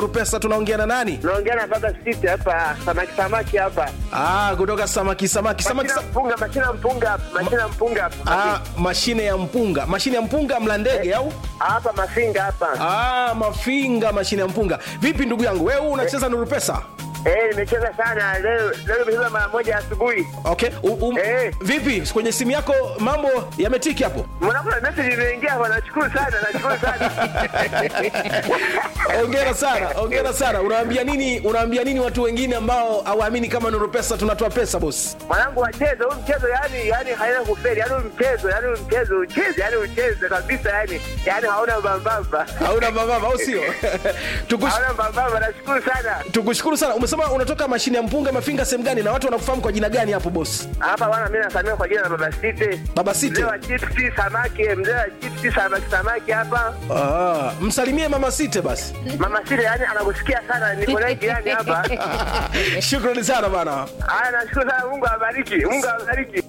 Pesa tunaongea na nani? Naongea na baba siti hapa, samaki samaki hapa. Ah, kutoka samaki samaki samaki. Mashina mpunga, mashina mpunga hapa, mashina mpunga hapa. Ah, mashine ya mpunga, mashine ya mpunga mla ndege au? Hapa mafinga hapa. Ah, mafinga, mashine ya mpunga. Vipi ndugu yangu, wewe unacheza Nuru Pesa? Eh, nimecheza sana leo, leo nimecheza mara moja asubuhi. Okay. U, um, Eh. Vipi kwenye simu yako mambo yametiki hapo? Mwanangu na message imeingia hapa, nashukuru sana, nashukuru sana. Hongera sana, hongera sana. Unawaambia nini? Unawaambia nini watu wengine ambao hawaamini kama Nuru Pesa tunatoa pesa boss? Mwanangu wacheze huu mchezo, yani yani haina kufeli, yani huu mchezo, yani huu mchezo ucheze, yani ucheze kabisa, yani yani hauna mbambamba, Hauna mababa au sio? Tukush, hauna mbambamba. Nashukuru sana. tukushukuru sana. Umesema unatoka mashine ya mpunga mafinga sehemu gani na watu wanakufahamu kwa jina gani hapo boss? Hapa bwana, mimi nasamia kwa jina la baba Site. Baba Site. Mzee wa chipsi samaki, mzee wa chipsi samaki samaki hapa. Ah, msalimie mama Site basi. Mama Site yani anakusikia sana, niko naye jirani hapa. Shukrani sana bana. Haya, nashukuru sana, Mungu awabariki, Mungu awabariki.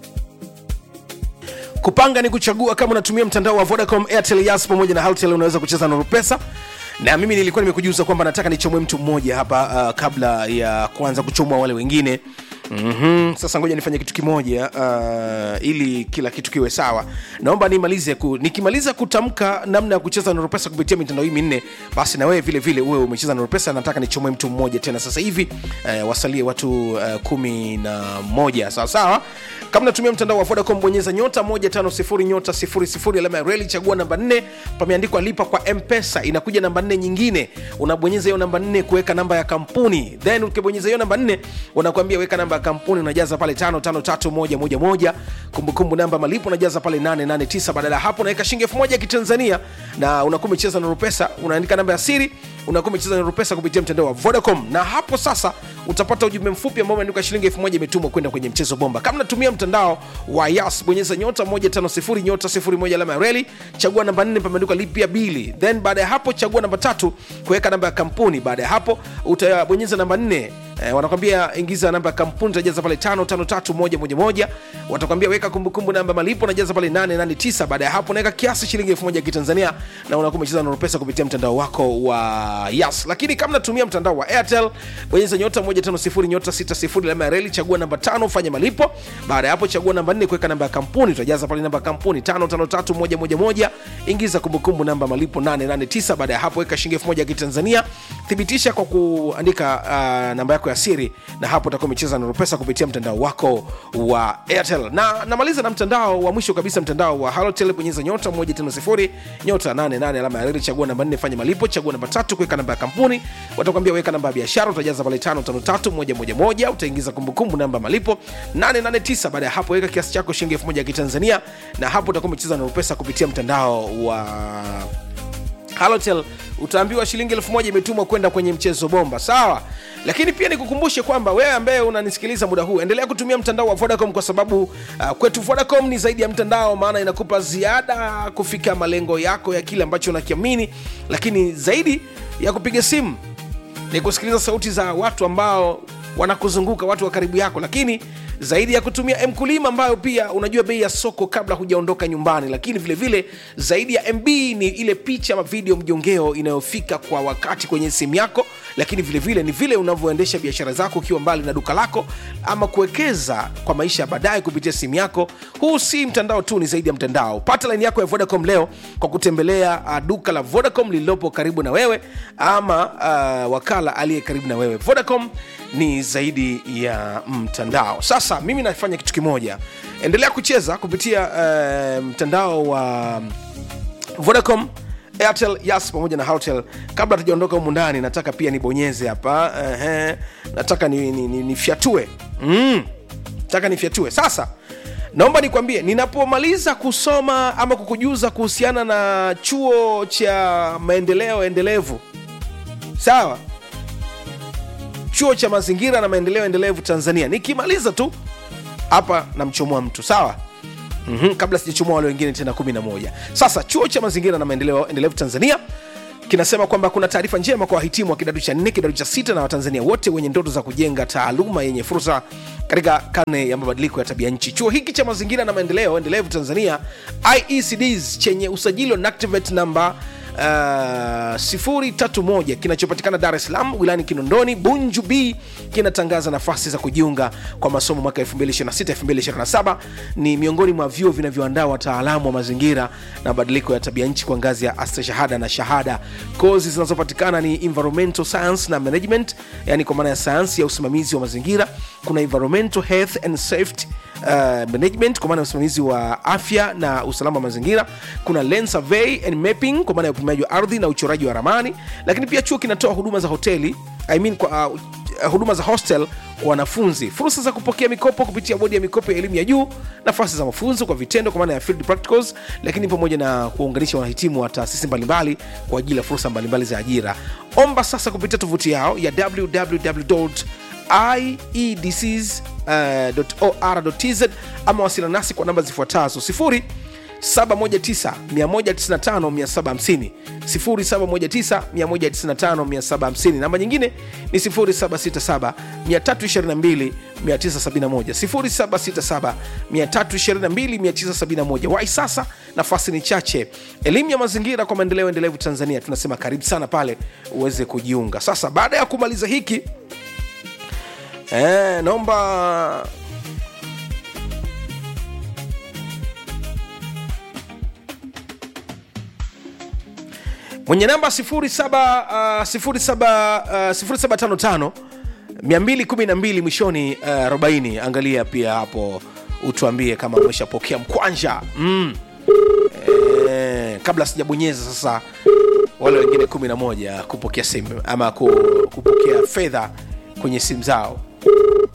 Kupanga ni kuchagua. Kama unatumia mtandao wa Vodacom, Airtel, Yas pamoja na Halotel, unaweza kucheza Nuru Pesa. Na mimi nilikuwa nimekujuza kwamba nataka nichomwe mtu mmoja hapa uh, kabla ya kuanza kuchomwa wale wengine. Mm-hmm. Sasa ngoja nifanye kitu kimoja uh, ili kila kitu kiwe sawa. Naomba nimalize ku, nikimaliza kutamka namna ya kucheza Nuru Pesa kupitia mitandao hii minne, basi na wewe vile vile uwe umecheza Nuru Pesa. Nataka nichomwe mtu mmoja tena sasa hivi uh, wasalie watu uh, kumi na moja sawa sawa. Kama natumia mtandao wa Vodacom, bonyeza nyota 150 nyota 00 alama ya reli, chagua namba 4, pameandikwa lipa kwa M-Pesa. Inakuja namba 4 nyingine, unabonyeza hiyo namba 4 kuweka namba ya kampuni, then ukibonyeza hiyo namba 4 unakwambia weka namba ya kampuni, unajaza pale 553111 kumbukumbu namba malipo unajaza pale 889. Badala ya hapo unaweka shilingi 1000 ya Kitanzania na unakuwa umecheza Nuru Pesa, unaandika namba ya siri unakuwa umecheza Nuru Pesa kupitia mtandao wa Vodacom, na hapo sasa utapata ujumbe mfupi ambao umeandikwa shilingi 1000 imetumwa kwenda kwenye mchezo bomba. Kama natumia mtandao wa Yas, bonyeza nyota 150 nyota 01 alama ya reli, chagua namba 4 pameandikwa lipia bili, then baada ya hapo chagua namba tatu kuweka namba ya kampuni. Baada ya hapo utabonyeza namba 4 Eh, wanakwambia ingiza namba ya kampuni utajaza pale 553111 watakwambia weka kumbukumbu namba malipo unajaza pale 889 baada ya hapo unaweka kiasi shilingi 1000 ya kitanzania na unakuwa umecheza Nuru Pesa kupitia mtandao wako wa Yas lakini kama natumia mtandao wa Airtel bonyeza nyota 150 nyota 60 alama ya reli chagua namba 5 fanya malipo baada ya hapo chagua namba 4 kuweka namba ya kampuni utajaza pale namba ya kampuni 553111 ingiza kumbukumbu namba malipo 889 baada ya hapo weka shilingi 1000 ya kitanzania thibitisha kwa kuandika uh, namba yako ya siri na hapo utakuwa umecheza Nuru Pesa kupitia mtandao wako wa Airtel. Na namaliza na mtandao wa mwisho kabisa, mtandao wa Halotel. Bonyeza nyota 150 nyota 88 alama ya reli, chagua namba 4 fanya malipo, chagua namba tatu kuweka namba ya kampuni, watakwambia weka namba ya biashara, utajaza pale 553111 utaingiza kumbukumbu namba ya malipo 889. Baada ya hapo weka kiasi chako shilingi 1000 ya Kitanzania, na hapo utakuwa umecheza Nuru Pesa kupitia mtandao wa Halotel utaambiwa shilingi elfu moja imetumwa kwenda kwenye mchezo bomba, sawa. Lakini pia nikukumbushe kwamba wewe ambaye unanisikiliza muda huu, endelea kutumia mtandao wa Vodacom kwa sababu uh, kwetu Vodacom ni zaidi ya mtandao, maana inakupa ziada kufika malengo yako ya kile ambacho unakiamini, lakini zaidi ya kupiga simu ni kusikiliza sauti za watu ambao wanakuzunguka watu wa karibu yako lakini zaidi ya kutumia mkulima ambayo pia unajua bei ya soko kabla hujaondoka nyumbani lakini vile vile zaidi ya mb ni ile picha ama video mjongeo inayofika kwa wakati kwenye simu yako lakini vile vile ni vile unavyoendesha biashara zako ukiwa mbali na duka lako ama kuwekeza kwa maisha ya baadaye kupitia simu yako huu si mtandao tu ni zaidi ya mtandao pata laini yako ya vodacom leo kwa kutembelea uh, duka la vodacom lililopo karibu na wewe ama uh, wakala aliye karibu na wewe vodacom ni zaidi ya mtandao sasa mimi nafanya kitu kimoja endelea kucheza kupitia uh, mtandao wa vodacom airtel yas pamoja na hotel kabla tujaondoka humu ndani nataka pia nibonyeze hapa uh, nataka nifyatue ni, ni, nifyatue. mm. nataka nifyatue sasa naomba nikwambie ninapomaliza kusoma ama kukujuza kuhusiana na chuo cha maendeleo endelevu sawa chuo cha mazingira na maendeleo endelevu tanzania nikimaliza tu hapa namchomoa mtu sawa mm-hmm. kabla sijachomoa wale wengine tena 11 sasa chuo cha mazingira na maendeleo endelevu tanzania kinasema kwamba kuna taarifa njema kwa wahitimu wa kidato cha nne kidato cha sita na watanzania wote wenye ndoto za kujenga taaluma yenye fursa katika karne ya mabadiliko ya tabia nchi chuo hiki cha mazingira na maendeleo endelevu tanzania iecds chenye usajili wa NACTIVATE namba uh, 031 kinachopatikana dar es salaam wilayani kinondoni bunju b kinatangaza nafasi za kujiunga kwa masomo mwaka 2026-2027 ni miongoni mwa vyuo vinavyoandaa wataalamu wa mazingira na mabadiliko ya tabia nchi kwa ngazi ya astashahada na shahada kozi zinazopatikana ni environmental science na management yani kwa maana ya sayansi ya usimamizi wa mazingira kuna environmental health and safety uh, management kwa maana ya usimamizi wa afya na usalama wa mazingira kuna land survey and mapping kwa maana ya upimaji wa ardhi na uchoraji wa ramani lakini pia chuo kinatoa huduma za hoteli I mean, kwa, uh, huduma za hostel kwa wanafunzi fursa za kupokea mikopo kupitia bodi ya mikopo ya elimu ya juu nafasi za mafunzo kwa vitendo kwa maana ya field practicals lakini pamoja na kuwaunganisha wanahitimu wa taasisi mbalimbali kwa ajili ya fursa mbalimbali za ajira omba sasa kupitia tovuti yao ya www iedcs.or.tz ama wasiliana nasi kwa namba zifuatazo 0 719 719 namba nyingine ni 0767 322 971 0767 wai sasa nafasi ni chache elimu ya mazingira kwa maendeleo endelevu tanzania tunasema karibu sana pale uweze kujiunga sasa baada ya kumaliza hiki eh, naomba mwenye namba 07, uh, 07, uh, 0755 212 mwishoni uh, 40 angalia pia hapo utuambie kama umeshapokea mkwanja mm. e, kabla sijabonyeza sasa wale wengine 11 kupokea simu ama ku, kupokea fedha kwenye simu zao